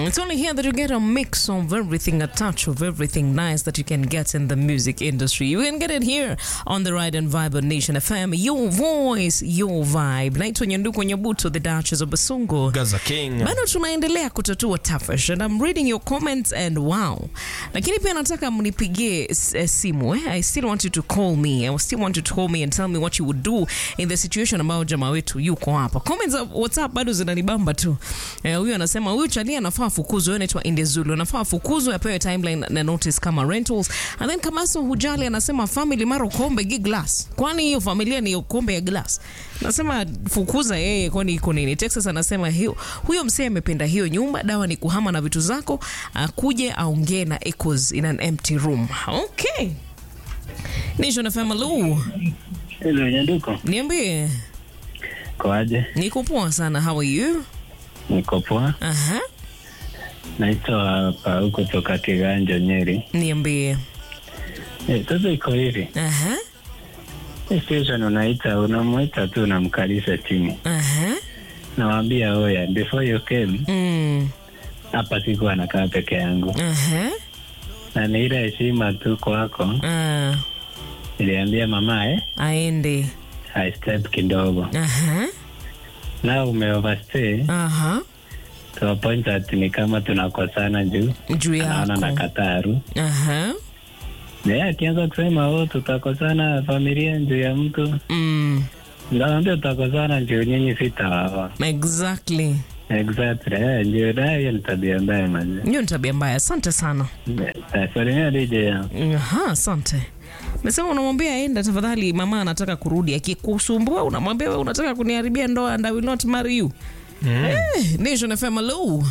It's only here that you get a mix of everything, a touch of everything nice that you can get in the music industry. You can get it here on the Ride and Vibe on Nation FM. Your voice, your vibe. Naitwa Nyanduko Nyabuto, the Duchess of Basungu. Gaza King. bado tunaendelea kutatua tafash and I'm reading your comments and wow lakini pia nataka mnipigie s- eh, simu eh? I still want you to call me I still want you to call me and tell me what you would do in the situation ambayo jamaa wetu yuko hapa comments za WhatsApp bado zinanibamba tu eh, huyu anasema huyu chali anafaa afukuzwe huyu anaitwa Indezulu anafaa afukuzwe apewe timeline na notice kama rentals and then Kamaso Hujali anasema family maro kombe gi glass kwani hiyo familia ni kombe ya glass nasema fukuza yeye kwani iko nini Texas anasema hiyo huyo msee amependa hiyo nyumba dawa ni kuhama na vitu zako akuje aongee na echoes in an empty room okay Nation FM Lu Hello, Nyanduko. niambie Kwaje? niko poa sana how are you Niko poa. aha Naitwa Pau kutoka Kiganjo, Nyeri. niambie Eh, Sasa iko hivi, aha hii station unaita, unamwita tu unamkalisha chini, aha nawambia oya, before you came mm hapa siku anakaa peke yangu, aha na ni ile heshima tu kwako. ah Niliambia mama eh, aende I step kidogo, aha na ume overstay aha to a point that ni kama tunakosana juu juu naona yako nakataru aha naye akianza kusema oh, tutakosana familia juu ya mtu mm Naambia tutakosana juu nyinyi sitawawa. exactly Exactly. Eh, ndio na hiyo ni tabia mbaya mazi. hiyo ni tabia mbaya asante sana Eh, Salimia DJ ya. Aha, asante. Mesema unamwambia aenda tafadhali, mama anataka kurudi. Akikusumbua unamwambia wewe unataka kuniharibia ndoa and I will not marry you. Eh, Nation FM hello.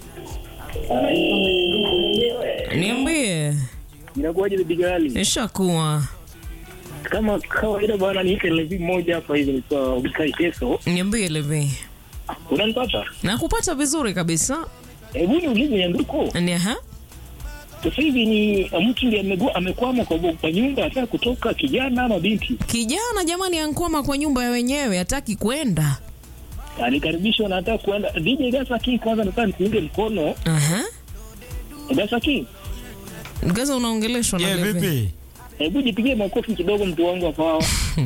Niambie, Inakuwaje bibi gali? nishakuwa. Kama kawaida bwana, niite levi moja hapa hivi nilikuwa ubikai peso. Niambie Levi. Unanipata? Nakupata vizuri kabisa. Hebu niulize Nyanduko, Ni aha. sasa hivi ni mtu ndiye amegua- amekwama kwa, kwa nyumba ataka kutoka, kijana ama binti? Kijana jamani ankwama kwa nyumba ya wenyewe, hataki kwenda. Alikaribishwa na ataka kuenda. DJ Gasa King, kwanza nataka nikuunge mkono. Aha. Gasa King, Gaza unaongeleshwa na Yeah, Levi. vipi? hebu jipigie makofi kidogo, mtu wangu hapa hawa.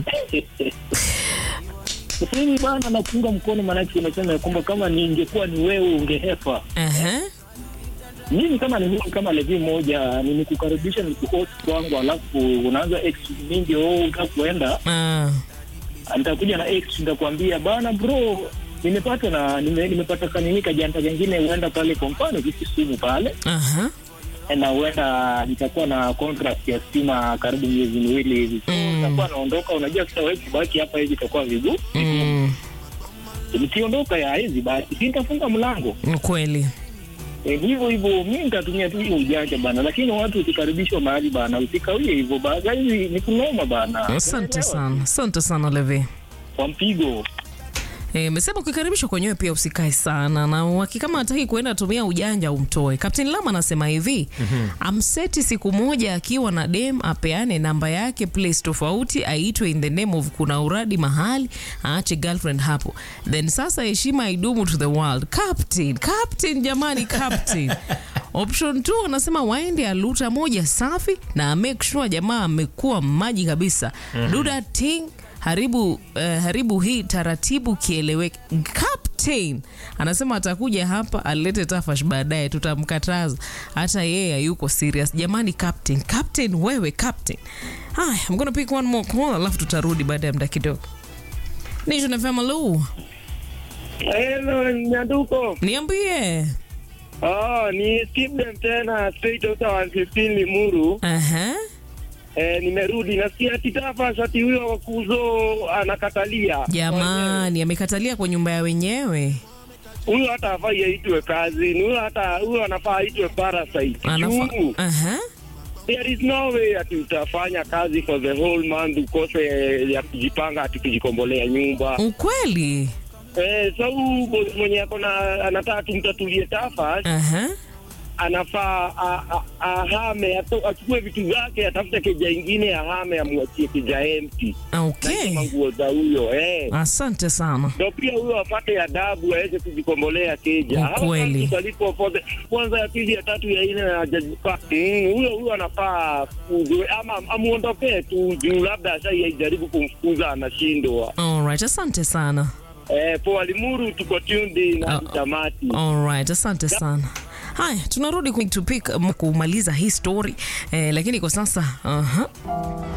Sasa hivi bwana, nakuunga mkono, maanake unasema ya kwamba kama ningekuwa ni wewe ungehepa Aha. mimi kama ni mimi kama levi moja nimekukaribisha nikuhost kwangu alafu unaanza ex mingi oh utaka kuenda Ah. nitakuja na ex nitakwambia bana bro nimepata na nime, nimepata kanini kajanta kengine huenda pale kwa mfano kisi simu pale Aha. na huenda nitakuwa na contract ya stima karibu miezi miwili hivi so Mm. nitakuwa naondoka unajua sasa wewe kubaki hapa hivi itakuwa vigumu Mm. nikiondoka ya hizi basi si nitafunga mlango Ni kweli. Eh, hivyo hivyo mi nitatumia tu hiyo ujanja bana, lakini watu ukikaribishwa mahali bana, usikawie hivyo bana, hizi ni kunoma bana. Asante Unaelewa? sana. Asante sana Levi. Kwa mpigo Eh, mesema ukikaribishwa kwenyewe pia usikae sana na waki kama hataki kuenda tumia ujanja umtoe. Captain Lama anasema hivi amseti siku moja akiwa na dem apeane namba yake place tofauti aitwe in the name of kuna uradi mahali aache girlfriend hapo then sasa heshima idumu to the world. Captain, Captain jamani Captain. Option 2 anasema waende aluta moja safi na make sure jamaa amekuwa maji kabisa. Do that thing haribu eh, haribu hii taratibu kieleweke. Captain anasema atakuja hapa alete tafash baadaye, tutamkataza hata yeye hayuko serious. Jamani Captain, Captain wewe Captain. Haya, I'm gonna pick one more call alafu tutarudi baada ya muda kidogo. Nation FM hello. Hello, Nyanduko. Niambie. Ah, ni skip them tena straight out 115 Limuru. Aha. Eh, nimerudi nasikia titafa shati huyo wa kuzo anakatalia. Jamani, amekatalia kwa nyumba ya wenyewe. Huyo hata hafai aitwe kazi. Ni huyo hata huyo anafaa aitwe parasite. Anafa. Juu, Aha. There is no way ati utafanya kazi for the whole month ukose ya kujipanga ati kujikombolea nyumba. Ukweli. Eh, so huyu boss mwenye ako na anataka tumtatulie tafa Aha. anafaa a- a- ahame, ato- achukue vitu zake, atafute keja ingine, ahame, amwachie keja empty Okay. na nguo za huyo eh. Asante sana. Ndo pia huyo apate adabu aweze kujikombolea keja. Hao Ukweli. watu walipo for the- kwanza ya pili ya tatu ya nne na hajajipa- Mm, huyo huyo anafaa kuzwe ama amuondokee tu juu labda ashaijaribu kumfukuza anashindwa. Alright, asante sana. Eh, poa Limuru, tuko tuned in hadi Ah, tamati. Alright, asante sana. Haya, tunarudi ku- to pick- kumaliza hii story eh, lakini kwa sasa uh